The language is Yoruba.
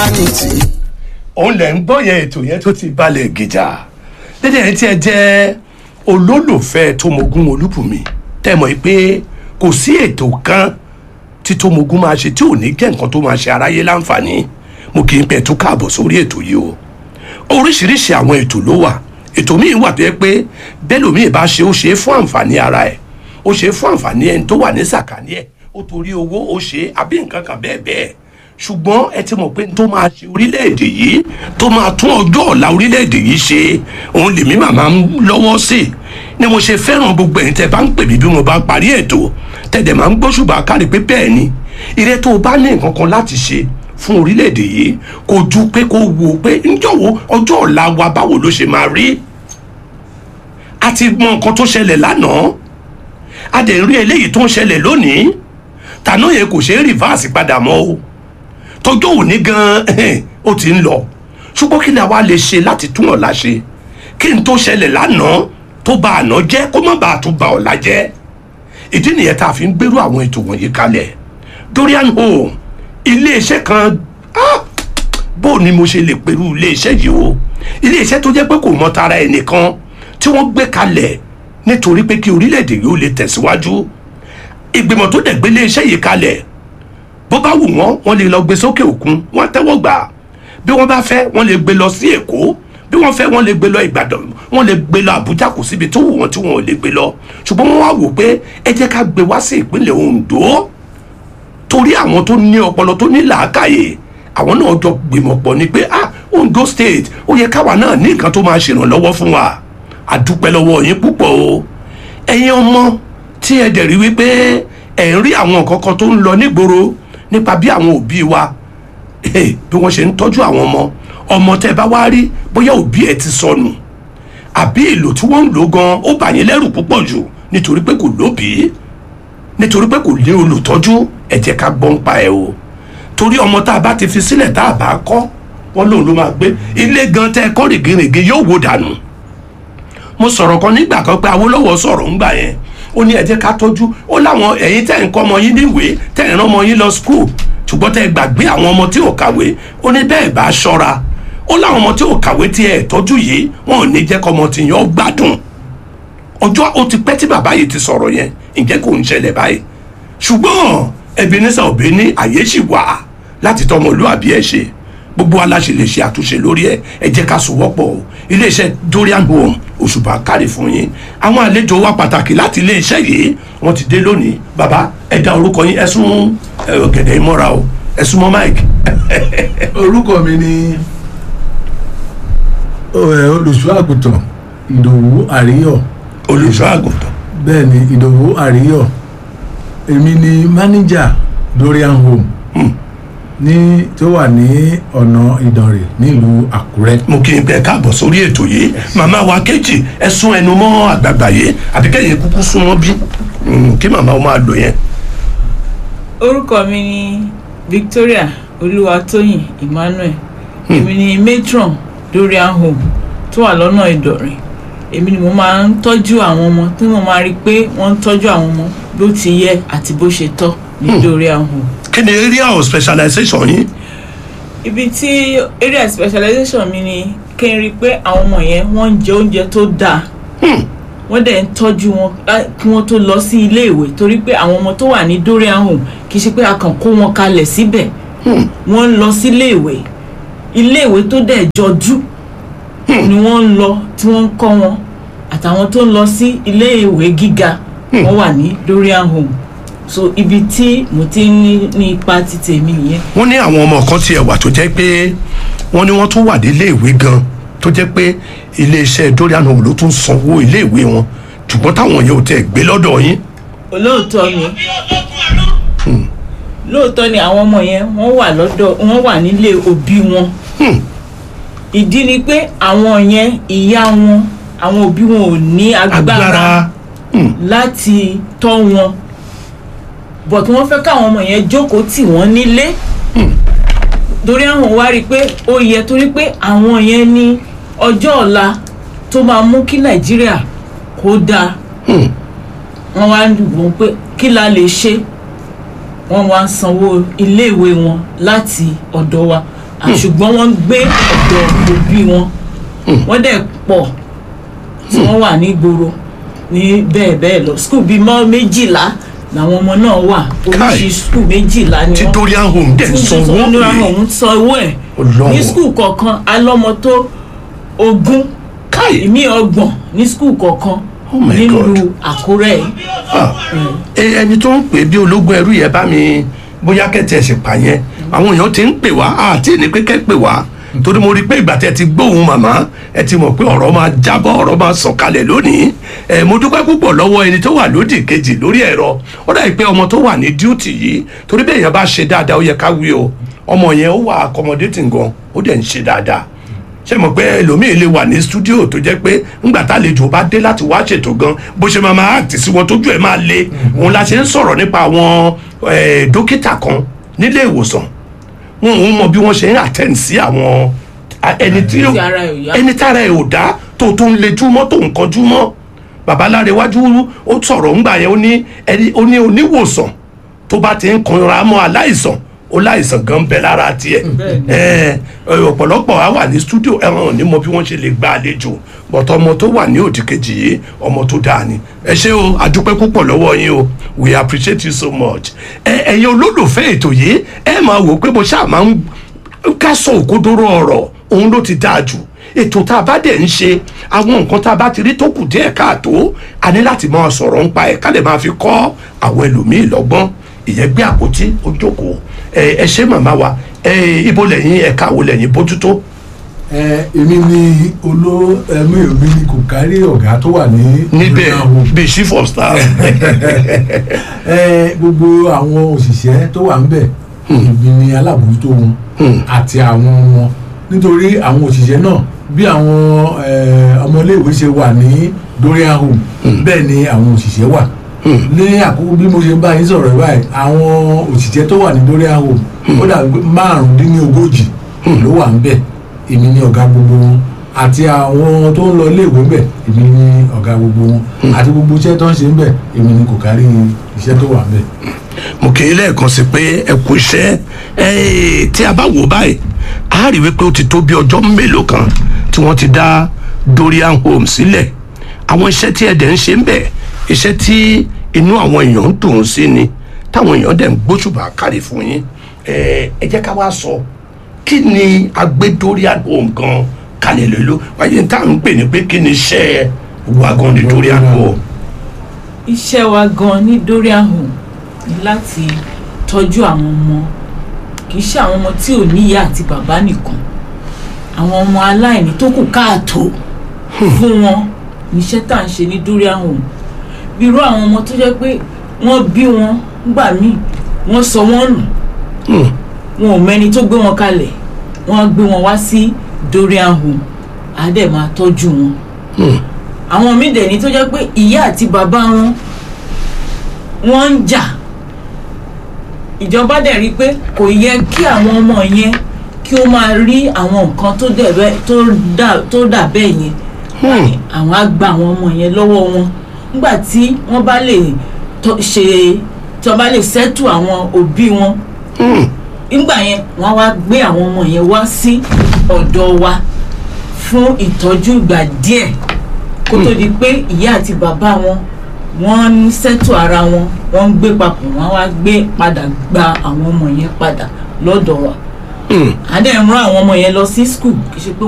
humanity. òun lẹ̀ ń gbọ́ yẹn ètò yẹn tó ti balẹ̀ gìjà dédé yẹn tí ẹ jẹ́ olólùfẹ́ Tómogún Olúbùnmi tẹ́ mọ̀ pé kò sí ètò kan tí Tómogún máa ṣe tí ò ní jẹ́ nǹkan tó máa ṣe aráyé láǹfààní mo kì í pẹ́ tó káàbọ̀ sórí ètò yìí o oríṣiríṣi àwọn ètò ló wà ètò míì wà tó yẹ pé bẹ́ẹ̀ lómi bá ṣe ó ṣe é fún àǹfààní ara ẹ̀ ó ṣe é fún àǹfààní ẹni tó wà ní sàkání ẹ̀ ó torí owó ó ṣe é àbí nǹkan kan bẹ́ẹ̀ bẹ́ẹ̀ ṣùgbọ́n ẹ ti mọ̀ pé tó máa ṣe orílẹ̀-èdè yìí tó máa tún ọjọ́ ọ̀la orílẹ̀-èdè yìí ṣe òun lèmi màmá ń lọ́wọ́ sí i ni mo ṣe fẹ́ràn gbogbo ẹ̀yin tẹ́ bá ń pè mí bí mo bá parí ètò tẹ̀dẹ̀ máa ń gbóṣùbà kárí pé bẹ́ẹ̀ ni ire tó o bá ní nǹkan kan láti ṣe fún orílẹ̀-èdè yìí kò ju pé kó wò pé ńjọ́wọ́ ọjọ́ ọ̀la wa báwo ló ṣe máa rí a ti mọ nǹkan tó ṣẹlẹ̀ lánàá a dẹ̀ rí eléyìí tó ń ṣẹlẹ̀ lónìí tàná yẹn kò ṣeé rìvásì padà mọ́ o tọjọ́ òní gan-an ó ti ń lọ ṣùgbọ́n kí ni àwa lè ṣe láti tún ọ̀la ṣe kí n tó ṣẹlẹ̀ lánàá tó bà àná jẹ́ kó má bàa tún bà ọ̀la jẹ́ ìdí nìyẹn tá a fi ń gbèrú àwọn ètò wọ̀nyí kalẹ̀ Dorian Home iléeṣẹ́ kan ah, bó ni mo ṣe lè pẹ̀lú iléeṣẹ́ yìí o iléeṣẹ́ tó jẹ́ pé kò mọ tara ẹnìkan tí wọ́n gbé kalẹ̀ nítorí pé kí orílẹ̀-èdè yìí ó lè tẹ̀síwájú ìgbìmọ̀ tó dẹ̀ gbé iléeṣẹ́ yìí kalẹ̀ bó bá wù wọ́n wọ́n lè lọ gbé sókè òkun wọ́n tẹ́wọ́ gbà bí wọ́n bá fẹ́ wọ́n lè gbé lọ sí èkó bí wọ́n fẹ́ wọ́n lè gbé lọ ìbàdàn wọ́n lè gbé lọ àbújá kò síbi tó wù wọ́n tí wọ́n ò lè gbé lọ ṣùgbọ́n wọ́n wá wò pé ẹ jẹ́ ká gbé wá sí ìpínlẹ̀ ondo torí àwọn tó ní ọpọlọ tó ní làákàyè àwọn náà jọ gbìmọ̀ pọ̀ ni pé ah ondo state ó yẹ káwa náà ní nǹkan tó máa ṣèrànlọ́wọ́ fún wa àdúpẹ́ lọ́wọ́ yín púpọ̀ o ẹ̀yin ọmọ tí ẹ dẹ̀ rí wípé ẹ̀ ń rí àwọn nǹkan kan tó ń lọ nígboro nípa bí àwọn òbí wa bí wọ́n ṣe ń tọ́jú àwọn ọmọ ọmọ tẹ́ bá wá rí bóyá òbí ẹ̀ ti sọnù àbí èlò tí wọ́n ń lò gan ó bà yín lẹ́rù púpọ̀ jù nítorí pé kò lóbìí nítorí pé kò ní olùtọ́jú ẹ jẹ́ ká gbọ́n pa ẹ̀ o torí ọmọ tá a bá ti fi sílẹ̀ tá a bá kọ́ wọ́n lòun ló máa gbé ilé gan tẹ́ ẹ kọ́ rìngìrìngì yóò wò dànù mo sọ̀rọ̀ kan nígbà kan pé Awólọ́wọ̀ sọ̀rọ̀ ńgbà yẹn ó ní ẹ jẹ́ ká tọ́jú ó láwọn ẹ̀yin tẹ́ ń kọ́ ọmọ yín níwèé tẹ́ ń rán ọmọ yín lọ skul ṣùgbọ́n tẹ́ gbàgbé àwọn ọmọ tí ò kàwé ó ní bẹ́ẹ̀ bá ṣọ́ra ó láwọn ọmọ tí ò kàwé tí ẹ tọ́jú yìí wọn ò ní jẹ́ kọ́ ọmọ tí yẹn ó gbádùn ọjọ́ ó ti pẹ́ tí bàbá yìí ti sọ̀rọ̀ yẹn ǹjẹ́ kò ń ṣẹlẹ̀ báyìí ṣùgbọ́n Ebenezer Obey ní àyè ṣì wà láti tọmọlúàbí ẹ ṣe gbogbo aláṣẹ lè ṣe àtúnṣe lórí ẹ ẹ jẹ́ ká sowọ́pọ̀ o iléeṣẹ́ Dorian Home òṣùpá kárì fún yín àwọn àlejò wa pàtàkì láti iléeṣẹ́ yìí wọ́n ti dé lónìí bàbá ẹ dá orúkọ yín ẹ sún ọ̀gẹ̀dẹ̀ ìmọ̀ra o ẹ sún mọ́ mike. orúkọ mi ni olùṣọ́ àgùntàn ìdòwú àríyọ̀ olùṣọ́ àgùntàn. bẹ́ẹ̀ ni ìdòwú àríyọ̀ èmi ni mánéjà Dorian Home ní tó wà ní ọ̀nà ìdànrè nílùú àkúrẹ́. mo kí n bẹ káàbọ̀ sórí ètò yìí màmá wa kejì ẹ sún ẹnu mọ́ àgbààgbà yìí àbí kẹ́yìn kúkú sún wọn bí kí màmá wọn máa lò yẹn. orúkọ mi ni Victoria Olúwatóyìn Emmanuel èmi ni matron Dorian Home tó wà lọ́nà ìdọ̀rẹ̀ èmi ni mo máa ń tọ́jú àwọn ọmọ tí mo máa rí i pé wọ́n ń tọ́jú àwọn ọmọ bó ti yẹ àti bó ṣe tọ́ ní Dorian Home kí ni area of specialization yín. ibi tí area specialization mi ni kí n rí i pé àwọn ọmọ yẹn wọ́n ń jẹ oúnjẹ tó dáa wọ́n dẹ̀ ń tọ́jú wọn kí wọ́n tó lọ sí ilé ìwé torí pé àwọn ọmọ tó wà ní Dorian Home kì í ṣe pé a kàn kó wọn kalẹ̀ síbẹ̀ wọ́n ń lọ sí ilé ìwé ilé ìwé tó dẹ̀ jọjú ni wọ́n ń lọ tí wọ́n ń kọ́ wọn àtàwọn tó ń lọ sí ilé ìwé gíga wọ́n wà ní Dorian Home so ibi tí mo ti ń ní ní ipa ti tèmi nìyẹn. wọ́n ní àwọn ọmọ kan tiẹ̀ wà tó jẹ́ pé wọ́n ní wọ́n tún wà ní iléèwé gan tó jẹ́ pé iléeṣẹ́ Dorian Home ló tún sanwó iléèwé wọn ṣùgbọ́n táwọn yẹn ò tẹ̀ gbé lọ́dọ̀ yín. olóòótọ́ ni lóòótọ́ ni àwọn ọmọ yẹn wọ́n wà lọ́dọ̀ wọ́n wà nílé òbí wọn ìdí ni pé àwọn yẹn ìyá wọn àwọn òbí wọn ò ní agbára láti tọ́ wọn but wọ́n fẹ́ káwọn ọmọ yẹn jókòó tì wọ́n nílé torí àwọn wá rí i pé ó yẹ torí pé àwọn yẹn ní ọjọ́ ọ̀la tó máa mú kí nàìjíríà kó dáa wọ́n wá ń wọ́n pé kí la lè ṣe wọ́n wá ń sanwó iléèwé wọn láti ọ̀dọ̀ wa ṣùgbọ́n wọ́n ń gbé ọ̀dọ̀ òbí wọn wọ́n dẹ̀ pọ̀ tí wọ́n wà ní ìgboro ní bẹ́ẹ̀ bẹ́ẹ̀ lọ skul bíi mọ́ méjìlá làwọn ọmọ náà wà oríṣi skul méjìlá ni tí wọ́n dorian home dẹ̀ ń sanwó ní pé àwọn san owó ẹ̀ Ọlọ́run. ní skul kọ̀ọ̀kan alọ́mọ tó ogún káì ìmí ọgbọ̀n ní skul kọ̀ọ̀kan Oh my nílùú God. àkúrẹ́ yìí Ah, ẹ- ẹni tó ń pè bí ológun ẹrú yẹn bá mi bóyá kẹtẹ ẹsẹ pa yẹn àwọn èèyàn ti ń pè wá àti ní pé kẹ́ pè wá torí mo rí i pé ìgbà tẹ ti gbóhùn màmá ẹ ti mọ̀ pé ọ̀rọ̀ máa jábọ́ ọ̀rọ̀ máa sọ̀kalẹ̀ lónìí ẹ mo dúpẹ́ púpọ̀ lọ́wọ́ ẹni tó wà lódì kejì lórí ẹ̀rọ ó dàbí pé ọmọ tó wà ní díútì yìí torí bẹ́ẹ̀ yẹn bá ṣe dáadáa ó yẹ ká wí o ọmọ yẹn ó wà accommodating gan ó dẹ̀ ń ṣe dáadáa ṣé mo pé ẹlòmíì lè wà ní stúdíò tó jẹ́ pé ńgbà tálejò bá dé láti wá ṣètò gan bó ṣe máa máa act sí wọn tójú ẹ̀ máa le òun la ṣe ń sọ̀rọ̀ nípa àwọn eh, dókítà kan nílé ìwòsàn wọn ò mọ bí wọ́n ṣe ń attend sí àwọn a- ẹni tí Tí ara ẹ̀ ò yá. ẹni tára ẹ̀ ò dá tó tó ń lejú mọ́ tó ń kọjú mọ́ babaláre wájú ó sọ̀rọ̀ ńgbà yẹn ó ní ẹni ó ní oníwòsàn tó bá ti ń kanra mọ́ aláìsàn ó láìsàn gan bẹ lára tiẹ̀ Bẹ́ẹ̀ni. ẹ ẹ, ọ̀pọ̀lọpọ̀ á wà ní stúdíò ẹ̀wọ̀n ò ní mọ bí wọ́n ṣe lè gba àlejò bọ̀tọ̀ ọmọ tó wà ní òdì kejì yìí ọmọ tó dáa ni ẹ ṣé o àdúpẹ́ púpọ̀ lọ́wọ́ yín o we appreciate you so much ẹ ẹ̀yin olólùfẹ́ ètò yìí ẹ máa wò pé mo ṣáà máa ń ká sọ òkodoro ọ̀rọ̀ òun ló ti dáa jù ètò tá a bá dẹ̀ ń ṣe àwọn nǹkan tá a bá ti rí tó kù díẹ̀ káàtó a ní láti máa sọ̀rọ̀ ń pa ẹ̀ ká lè máa fi kọ́ àwọn ẹlòmíì lọ́gbọ́n ìyẹn gbé àpótí ó jókòó ẹ ẹ ṣé màmá wa ẹ ibo lẹ́yìn ẹ̀ka wo lẹ́yìn bójútó ẹ èmi ni oló ẹmí èmi ni kò kárí ọ̀gá tó wà ní níbẹ̀ Ìlú Àwọ̀. bíi chief of staff ẹ gbogbo àwọn òṣìṣẹ́ tó wà ńbẹ̀ èmi ni alábòójútó wọn àti àwọn ọmọ nítorí àwọn òṣìṣẹ́ náà bí àwọn ẹ, ọmọléèwé ṣe wà ní Dorian Home bẹ́ẹ̀ ni àwọn òṣìṣẹ́ wà ní àkókò bí mo ṣe ń bá yín sọ̀rọ̀ báyìí àwọn òṣìṣẹ́ tó wà ní Dorian Home ó dàbí pé márùndínlógójì ló wà ńbẹ̀ èmi ni ọ̀gá gbogbo wọn àti àwọn tó ń lọ iléèwé ńbẹ̀ èmi ni ọ̀gá gbogbo wọn àti gbogbo iṣẹ́ tó ń ṣe ńbẹ̀ èmi ni kò kárí iṣẹ́ tó wà ńbẹ̀. mo kì í lẹ́ẹ̀kan sí pé ẹ kú iṣẹ́ ẹ tí a bá wò báyìí a rí wípé ó ti tó bí ọjọ́ mélòó kan tí wọ́n ti dá Dorian Home sílẹ̀ àwọn iṣẹ́ tí ẹ dẹ̀ ń ṣe ń bẹ̀ iṣẹ́ tí inú àwọn èèyàn ń dùn sí ni táwọn èèyàn dẹ̀ ń gbóṣùbà kárí fún yín ẹ ẹ jẹ́ ká wá sọ kí ni agbé Dorian Home gan kalẹ̀ lólo wáyé tá à ń pè ní pé kí ni iṣẹ́ wa gan ní Dorian Home. iṣẹ́ wa gan ní Dorian Home ni láti tọ́jú àwọn ọmọ kì í ṣe àwọn ọmọ tí ò níyà àti bàbá nìkan àwọn ọmọ aláìní tó kù káàtó fún wọn níṣẹ́ tá à ń ṣe ní Dorian Home bí irú àwọn ọmọ tó jẹ́ pé wọ́n bí wọn gbà míì wọ́n sọ wọ́n nù wọn ò mẹ́ni tó gbé wọn kalẹ̀ wọ́n gbé wọn wá sí Dorian Home á dẹ̀ máa tọ́jú wọn àwọn míì dẹ̀ ní tó jẹ́ pé ìyá àti bàbá wọn wọ́n ń jà ìjọba dẹ̀ rí i pé kò yẹ kí àwọn ọmọ yẹn kí ó máa rí àwọn nǹkan tó dẹ̀ bẹ́ẹ̀ tó dà tó dà bẹ́ẹ̀ yẹn àwọn á gba àwọn ọmọ yẹn lọ́wọ́ wọn nígbà tí wọ́n bá lè tọ́- ṣe tí wọ́n bá lè sẹ́tù àwọn òbí wọn nígbà yẹn wọ́n á wá gbé àwọn ọmọ yẹn wá sí ọ̀dọ̀ wa fún ìtọ́jú ìgbà díẹ̀ kó tó di pé ìyá àti bàbá wọn wọ́n ń sẹ́tù ara wọn wọ́n ń gbé papọ̀ wọ́n á wá gbé padà gba àwọn ọmọ yẹn padà lọ́dọ̀ wa. à ń dẹ̀ ń rán àwọn ọmọ yẹn lọ sí skul kì í ṣe pé